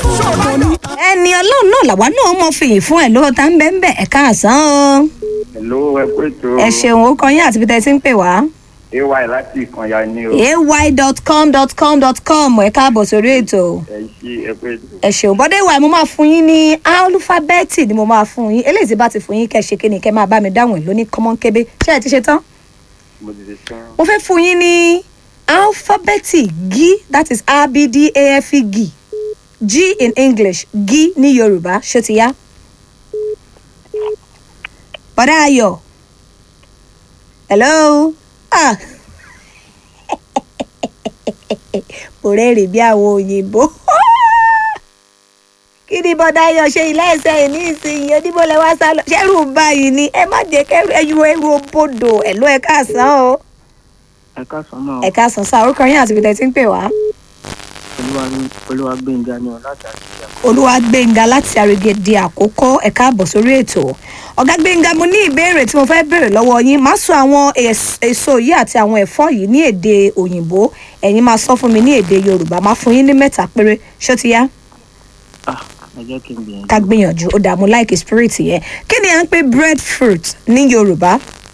ẹni ọlọ́run náà làwa náà mọ̀ fìyìn fún ẹ̀ lówó tá ń bẹ́ẹ̀ bẹ́ẹ̀ ẹ̀ka àsán o. Hello, ẹ kú ètò. ẹ ṣeun ó kọ yín àti bí tẹ́ ti ń pè wá. AY láti ìkànnì ni o. ay.com.com ẹ káàbọ̀ sórí ètò. Ẹ ṣí ẹ kú ètò. ẹ ṣeun bọ́dé ìwà mo máa fún yín ní álúfábẹ́ẹ̀tì ni mo máa fún yín eléyìí tí bá ti fún yín kẹ́ ṣe kí ni kẹ́ máa bá mi dáhùn ẹ̀ lóní kọ́mọ́nkébé ṣé ẹ ti ṣe tán. Mo ti ṣe tán. mo fẹ́ fún yín ní álúfábẹ́ẹ̀tì g that is a b d a f e g g in english g ní yorùbá ṣó ti yá. bọ́dá ayọ̀ hello ah kò rẹ́rìn bí àwọn òyìnbó kí ni bọ́dá ayọ̀ ṣe ilé ẹsẹ̀ yìí ní ìsinyìí oníbó lẹ wá sá lọ ṣẹ́rù ń báyìí ni ẹ má jẹ́ kẹ́rù ẹyú ẹrù bodò ẹ̀ ló ẹ káàsán o ẹ káàsán máa ẹ káàsán sá orúkọ yín àti ibi tẹ́ ti ń pè wá. olúwa olúwa gbẹ̀ngà ni ọ̀ láti àṣìṣe olúwa gbẹ̀ngà láti àrègèdè àkókò ẹ káàbọ̀ sórí ètò ọ̀gá gbẹ̀ngà mo ní ìbéèrè tí mo fẹ́ béèrè lọ́wọ́ yín má sọ àwọn ès- èso yìí àti àwọn ẹ̀fọ́ yìí ní èdè òyìnbó ẹ̀yin máa sọ fún mi ní èdè yorùbá máa fún yín ní mẹ́ta péré ṣó ti yá ah ẹ jẹ́ kí n gbìyànjú. ká gbìyànjú ó dààmú like spirit yẹn kí ni à ń pè breadfruit ní yorùbá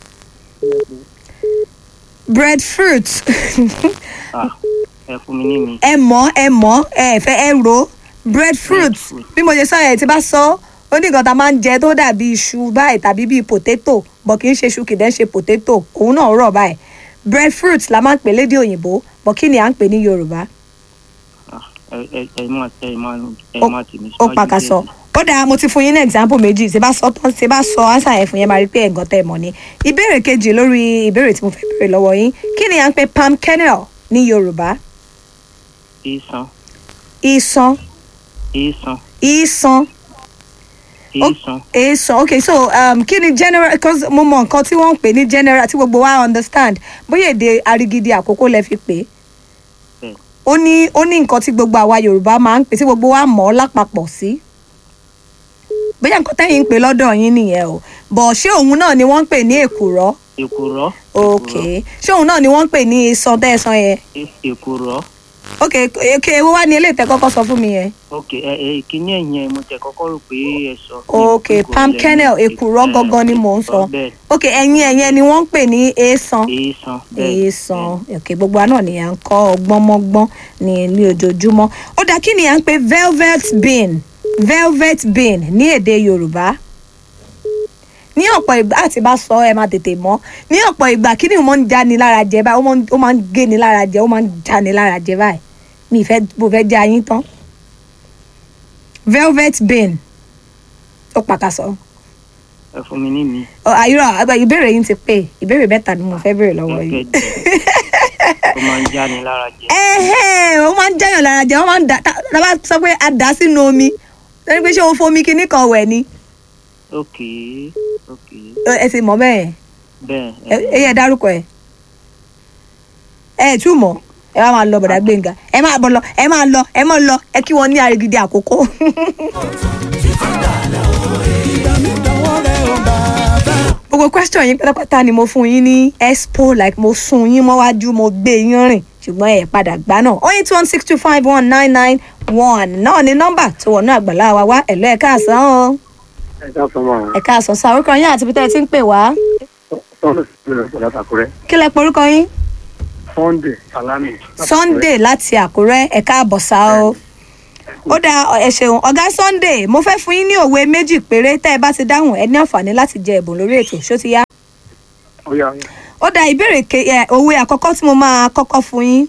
breadfruit ah ẹ fún mi ní mi. ẹ mọ̀ ẹ mọ̀ ẹ fẹ́ ẹ ro breadfruit Breadfruit. bí mo ṣe sọ yẹn tí bá sọ ó ní nǹkan tá a máa ń jẹ tó dàbí iṣu báyìí tàbí bíi potato bọ̀ kì í ṣe iṣu kì í dẹ́ ṣe potato òun náà rọ̀ báyìí breadfruit la máa ń pè lédè òyìnbó bọ̀ kí ni à ń pè ní yorùbá ah ẹ ẹ ẹ má ẹ má ẹ Ó- má tì mí ó pàkàsọ ó dáa mo ti fún yín ní example méjì tí bá sọ tán tí bá sọ answer yẹn fún yẹn máa rí pé ẹ̀gàn tẹ̀ mọ́ ni ìbéèrè kejì lórí ìbéèrè tí mo fẹ́ béèrè lọ́wọ́ yín kí ni à ń pè palm kernel ní yorùbá ìsàn ìsàn ìsàn ìsàn ìsàn èso okay so um, kí ni general because mo mọ nǹkan tí wọ́n ń pè ní general tí gbogbo wa understand bóyá èdè arigidi àkókò lẹ fi pè é bẹ́ẹ̀ ó ní ó ní nǹkan tí gbogbo àwa yorùbá máa ń pè tí gbogbo wa mọ̀ ọ́ lápapọ̀ sí bóyá nǹkan tẹ́yìn ń pè lọ́dọ̀ yín nìyẹn o bọ̀ ṣé òun náà ni wọ́n ń pè ní èkùrọ́ èkùrọ́ ok ṣé òun náà ni wọ́n ń pè ní iṣan tẹ́ẹ̀sán yẹn èkùrọ́ ok ok ewu wá ní eléyìí tẹ́ kọ́kọ́ sọ fún mi yẹn ok ẹ ẹ kíní ẹ̀yìn ẹ̀ mo tẹ̀ kọ́kọ́ rò pé ẹ sọ. ok palm kernel èkùrọ́ gangan ni mò ń sọ bẹ́ẹ̀ ok ẹ̀yin ẹ̀yẹn ni wọ́n ń pè ní èèsàn ìsàn bẹ́ẹ̀ èèsàn òkè gbogbo àná ni à ń kọ́ ọgbọ́n mọ́gbọ́n ní ní ojoojúmọ́ ó dá kí ni à ń pè velvet bean velvet bean ní èdè yorùbá ní ọ̀pọ̀ ìgbà àti bá sọ ẹ máa tètè mọ́ ní ọ̀pọ̀ ìgbà kí ni mo ń já ni lára jẹ báyìí ó máa ń- ó máa ń gé ni lára jẹ ó máa ń já ni lára jẹ báyìí mi ìfẹ́ mo fẹ́ já yín tán velvet bean ó pàkàsọ ẹ fún mi ní mi. ọ àyúrò àgbà ìbéèrè yín ti pé ìbéèrè mẹ́ta ni mo fẹ́ béèrè lọ́wọ́ yìí. ọ̀gẹ̀dẹ̀ ó máa ń já ni lára jẹ. ẹ̀hẹ́ ó máa ń jáyàn lára jẹ wọ́n máa ń dà tá tá bá sọ pé a dà á sínú omi lẹ́nu pé ṣé o fomi kinní kan wẹ̀ ni ok ok Ẹ- ẹ ti mọ̀ bẹ́ẹ̀ bẹ́ẹ̀ ẹ ẹ yẹ dárúkọ ẹ ẹ ẹ tún mọ̀ ẹ wá máa lọ bọ̀dà gbẹ̀ngà ẹ máa bọ̀ lọ ẹ máa lọ ẹ máa lọ ẹ kí wọ́n ní arigidi àkókò. gbogbo question yín pátápátá ni mo fún yín ní expo like mo sun yín mọ́wájú mo gbé yín rìn ṣùgbọ́n ẹ padà gbá náà oh eight one six two five one nine nine one náà ni nọ́mbà tó wọnú àgbàlá wa wá ẹ̀lọ́ ẹ̀ káàsán o Ẹ káàsán máa. ẹ̀ káàsán sa orúkọ yín àti ibi tẹ́ ẹ ti ń pè wá Sọ́ndé sílẹ̀ pẹ̀lú àtàkùrẹ́. kí lẹ porúkọ yín Sunday Salami. sunday láti àkúrẹ́ ẹ̀ káàbọ̀ sá o ó dáa ẹ ṣeun ọ̀gá sunday mo fẹ́ fún yín ní òwe méjì péré tẹ́ ẹ bá ti dáhùn ẹ ní àǹfààní láti jẹ ẹ̀bùn lórí ètò ṣó ti yá Ó yá ó yá. ó dáa ìbéèrè ke ẹ òwe àkọ́kọ́ tí mo máa kọ́kọ́ fún yín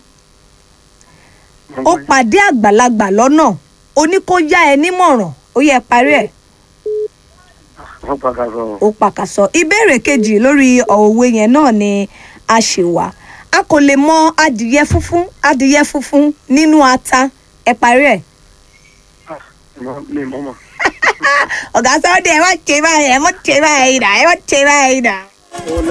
ó pàdé àgbàlagbà lọ́nà ó ní kó yá ẹ nímọ̀ràn ó yẹ parí ẹ̀ Wọ́n padà sọ. ó pàkàsọ ìbéèrè kejì lórí òwe yẹn náà ni a ṣì wà a kò lè mọ adìyẹ funfun adìyẹ funfun nínú ata ẹ parí ẹ̀ Mi mọ́ mọ́. ọ̀gá sọ́ọ́dẹ̀ ẹ má ṣe báyìí ẹ má ṣe báyìí dà ẹ má ṣe báyìí dà.